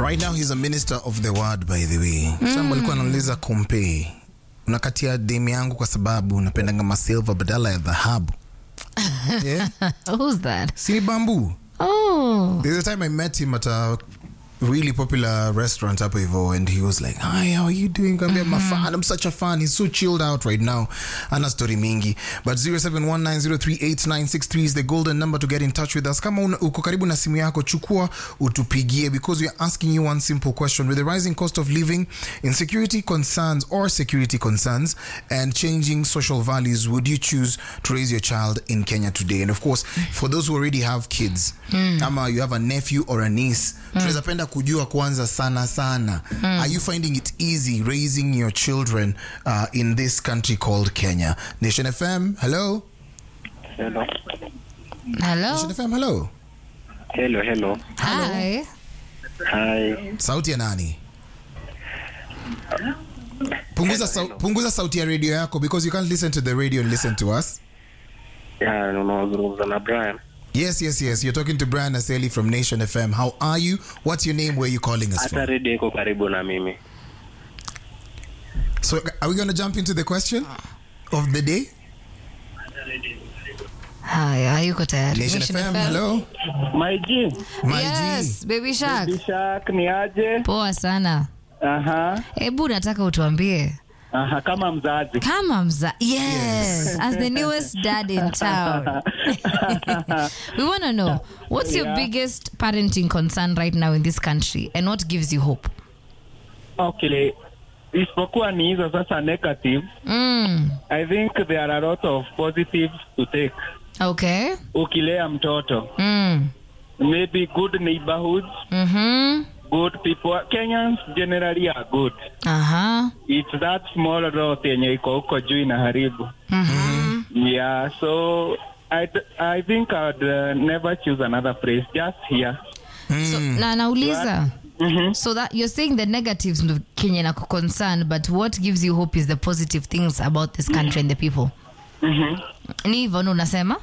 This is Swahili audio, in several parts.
Right now he's a minister of the word by the way. Kitambo alikuwa anauliza kompe, unakatia demu yangu kwa sababu unapendanga masilva badala ya dhahabu. yeah? Who's that? Si ni bamboo. Oh. There's a time I met him at a really popular restaurant hapo hivyo and he was like, hi, how are you doing? Kaambia, I'm a fan. I'm such a fan. He's so chilled out right now. Ana story mingi. But 0719038963 is the golden number to get in touch with us. Kama una- uko karibu na simu yako, chukua utupigie because we are asking you one simple question. With the rising cost of living, insecurity concerns or security concerns and changing social values, would you choose to raise your child in Kenya today? And of course, for those who already have kids, ama you have a nephew or a niece, tunaweza penda kujua kwanza sana sana. Are you finding it easy raising your children uh, in this country called Kenya? Nation FM, hello. Hello. Hello. Nation FM, hello. Hello, hello. Hi. Hi. Sauti ya nani? Punguza, sau, punguza sauti ya radio yako because you can't listen to the radio and listen to us. Yeah, unazungumza na Brian. Yes, yes, yes. You're talking to Brian Aseli from Nation FM. How are you? What's your name? Where are you calling us Hata from? redio iko karibu na mimi. So, are we going to jump into the question of the day? Hi, hayuko tayari. Nation, Nation FM, FM. hello. My G, My Yes, baby shark. Bishak ni aje? Poa sana. Aha, Hebu nataka utuambie aha, kama mzazi. kama mza yes, as the newest dad in town. we want to know what's your Yeah. biggest parenting concern right now in this country and what gives you hope? Okay, isipokuwa ni hizo sasa negative, Mm. I think there are a lot of positives to take. Okay. Ukilea mtoto, Mm. maybe good neighborhoods, Mhm. good people. Kenyans generally are good. Aha. It's that small rot yenye iko huko juu inaharibu. Mhm. Yeah, so I, I think I'd uh, never choose another place, just here. So, na nauliza Mhm. so that you're saying the negatives ndo Kenya na concern but what gives you hope is the positive things about this country and the people. Mhm. Ni hivyo ndo unasema?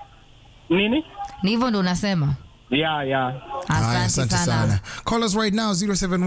Nini? Ni hivyo ndo unasema? Yeah, yeah. Haya, Asante sana. Call us right now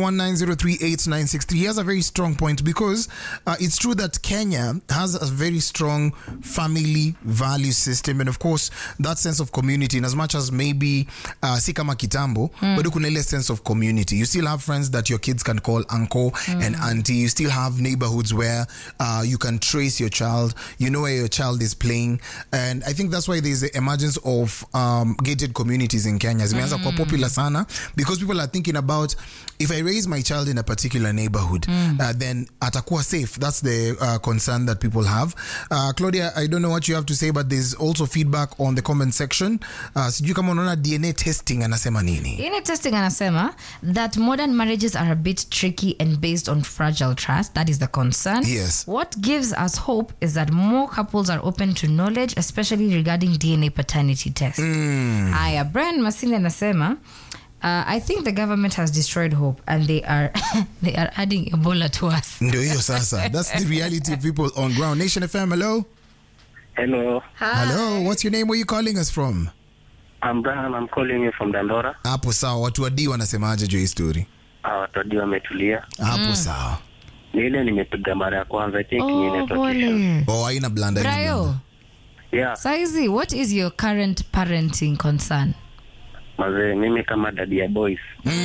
0719038963. He has a very strong point because uh, it's true that Kenya has a very strong family value system and of course that sense of community in as much as maybe uh, si kama kitambo but kuna ile sense of community. You still have friends that your kids can call uncle and auntie. You still have neighborhoods where uh, you can trace your child. You know where your child is playing and I think that's why there's the emergence of um, gated communities in Kenya. Zimeanza kuwa popular sana because people are thinking about if I raise my child in a particular neighborhood, uh, then atakuwa safe. That's the uh, concern that people have. Uh, Claudia, I don't know what you have to say, but there's also feedback on the comment section. Uh, sijui kama unaona DNA testing anasema nini? DNA testing anasema that modern marriages are a bit tricky and based on fragile trust. That is the concern. Yes. What gives us hope is that more couples are open to knowledge, especially regarding DNA paternity tests. Aya, Brian Masinde anasema Uh, I think the government has destroyed hope and they are they are adding Ebola to us. Ndio hiyo sasa. That's the reality of people on ground. Nation FM, hello? Hello. Hello, what's your name? Where you calling us from? I'm Brian. I'm calling you from Dandora. Hapo sawa. Watu wa D wanasemaje juu ya hii story? Ah, watu wadio wametulia. Hapo sawa. Ni ile nimepiga mara ya kwanza. I think ni Oh, network issue. pole. Oh, haina blanda. haina Brayo, blanda. Yeah. saizi, what is your current parenting concern? Mazee, mimi kama dadi ya boys.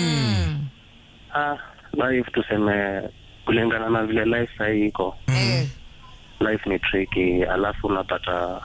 Ah, life tuseme kulingana na vile life sahii iko. Eh, Life ni tricky. Alafu unapata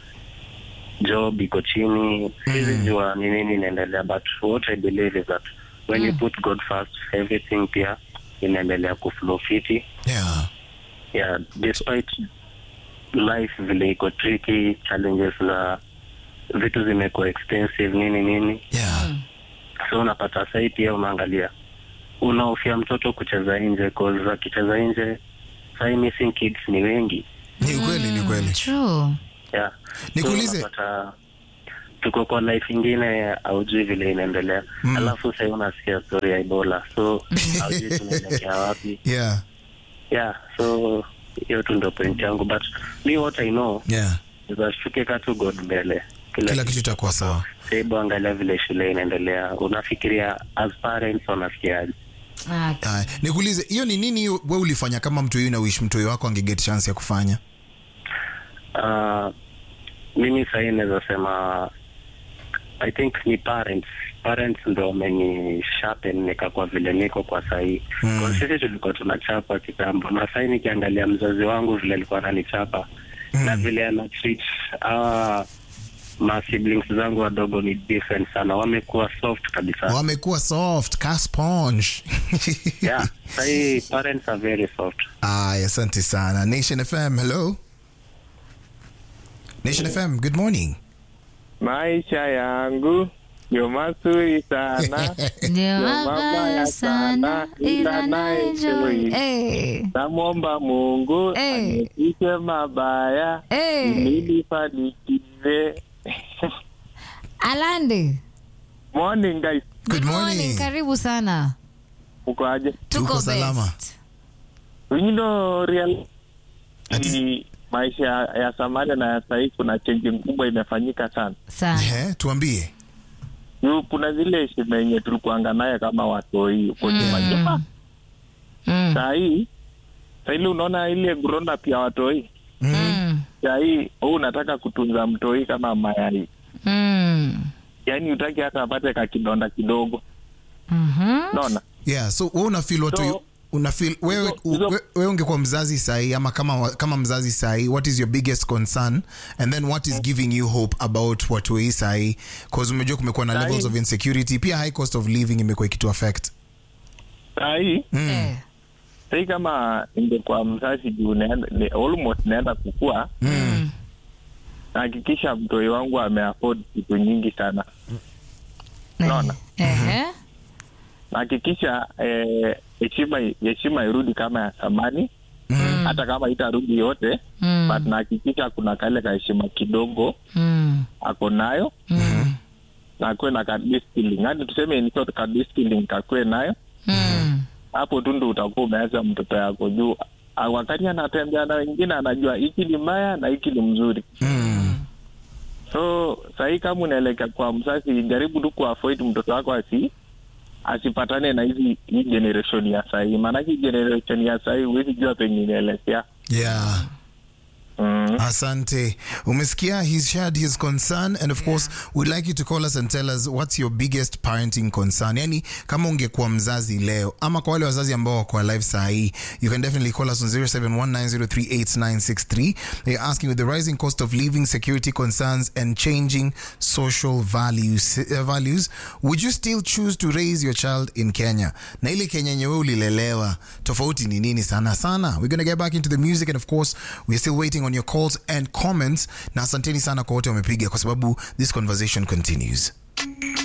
job iko chini. Siwezi jua ni nini inaendelea but what I believe is that when you put God first, everything pia inaendelea kuflow fiti. Yeah. yeah despite life vile iko tricky challenges na vitu zimekuwa expensive nini nini Yeah. so unapata sai pia unaangalia unaofia mtoto kucheza nje cause akicheza nje sai missing kids ni wengi Ni ukweli, ni ukweli. true. yeah Nikuulize- so unapata tuko kwa life ingine aujui vile inaendelea Mm. alafu sai unasikia story ya ebola so aujui tunaelekea wapi Yeah. yeah so hiyo tu ndo point yangu but me what i know Yeah. is that tukiweka tu god mbele kila kitu itakuwa sawa hebu angalia vile shule inaendelea unafikiria as parents wanafikiaje Ah, Aya, nikuulize hiyo ni nini hiyo we ulifanya kama mtu huyu na wish mtu huyu wako angeget chance ya kufanya uh, mimi sahii naweza sema i think ni parents parents ndo wameni sharpen nikakuwa vile niko kwa sahii mm. sisi tulikuwa tunachapa kitambo na sahii nikiangalia mzazi wangu vile alikuwa ananichapa mm. na vile ana treat uh, ma siblings zangu wadogo ni different sana wamekuwa soft kabisa wamekuwa soft ka sponge yeah sahii parents are very soft aya asante sana nation fm hello nation fm good morning Maisha yangu ndio mazuri sana, ndio mabaya mabaya sana sana, ila ila naenjoy. naenjoy. Eh, namwomba Mungu Eh. aniepushe mabaya eh. ili fanikiwe. Alande. Morning guys, Good morning. Karibu sana. uko aje? Tuko Tuko salama. best. You know real Ati- ni maisha ya zamani na ya sahii kuna change kubwa imefanyika sana. Sana. Ehe, tuambie Yu, kuna zile heshima yenye tulikuanga naye kama watoi huko nyuma nyuma. Mm. Sahii sahili unaona ile grown up ya watoi Mm. sahii huu unataka kutunza mtoi kama mayai Mm. yaani utaki hata apate kakidonda kidogo Mhm. naona yeah so wewe unafeel watu So- unafeel wewe hizo- hizo- we- wewe ungekuwa mzazi sahi ama kama kama mzazi sahi what is your biggest concern and then what is giving you hope about watu hii sahi cause umejua kumekuwa na Sahi- levels of insecurity pia high cost of living imekuwa ikitu affect sahii Eh. sahii kama ingekuwa mzazi juu naenda- ni- almost naenda kukua Mm. nahakikisha mtoi wangu ameafford vitu nyingi sana Naona. Ehe. nahakikisha eh, heshima heshima irudi kama ya zamani Mm. hata kama itarudi yote Mm. but nahakikisha kuna kale kaheshima kidogo Mm. ako nayo Mm. na akuwe na kadistilling hadi tuseme in short kadistilling kakuwe nayo Mm. hapo tu ndo utakuwa umeacha mtoto yako juu Ah, wakati anatembea na wengine anajua hiki ni mbaya na hiki ni mzuri mm. so sahii kama unaelekea kwa mzazi jaribu tu kuavoid mtoto wako asi asipatane na hizi hii generation ya sahii maanake hii generation ya sahii huwezi jua penye inaelekea yeah mm. Asante. Umesikia, he's shared his concern and of course we'd like you to call us and tell us what's your biggest parenting concern. Yani kama ungekuwa mzazi leo ama kwa wale wazazi ambao wako alive saa hii, you can definitely call us on 0719038963. They're asking with the rising cost of living, security concerns and changing social values, uh, values, would you still choose to raise your child in Kenya? Na ile Kenya yenye wewe ulilelewa, tofauti ni nini sana sana? We're going to get back into the music and of course we're still waiting on your calls and comments. Na asanteni sana kwa wote wamepiga kwa sababu this conversation continues.